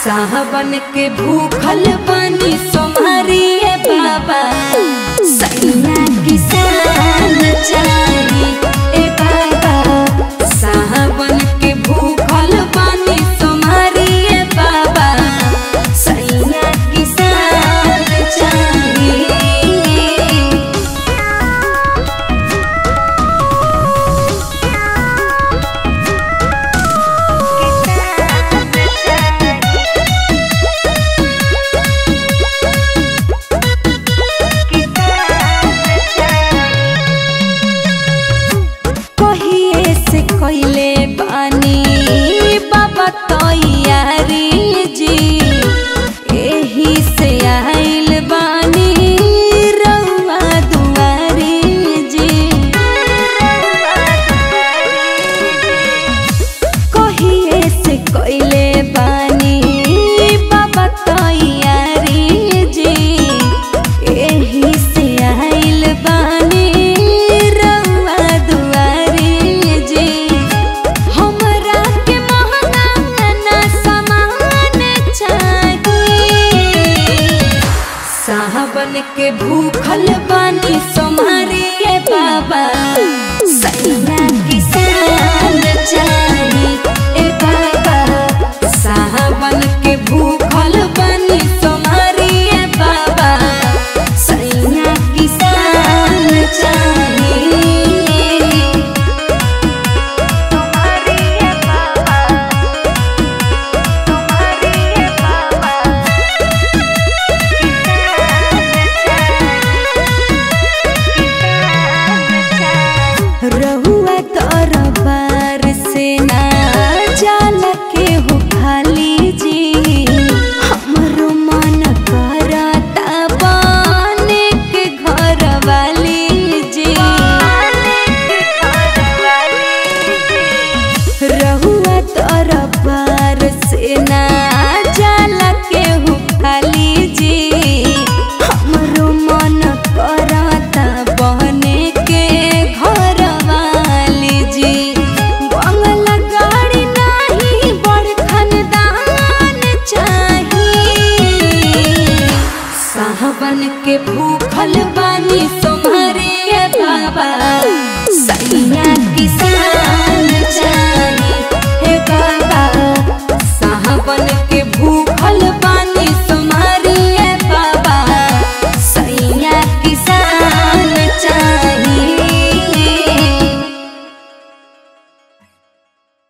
साहबन के भूखल बनी सोमरिए बाबा सैया किसान चाही ए बाबा साहबन के भूखल बनी सोमरिए बाबा सैया किसान चाही कहिए से कइले बानी बाबा तैयारी जी एही से आइल बानी रउआ दुआरी जी कहिए से कइले बानी बाबा तैयारी जी एही से आइल बानी रउआ दुआरी जी हमरा के महंगा ना सामान चाहिए साहबन के भूखल बानी सोमारिए बाबा सैया किसान चाही ए बाबा साहबन के भूखल बानी सोमारिए बाबा सैया किसान चाही रहुआ दरबार से ना जाला के हो खाली जी हमरो मन करता बने के घर वाली जी रहुआ दरबार से ना जाला के हो खाली जी हमरो मन करता बने के घर वाली जी बंगला गाड़ी नहीं बड़ खानदान चाहिए साहबन के भूखल बानी सोमरे बाबा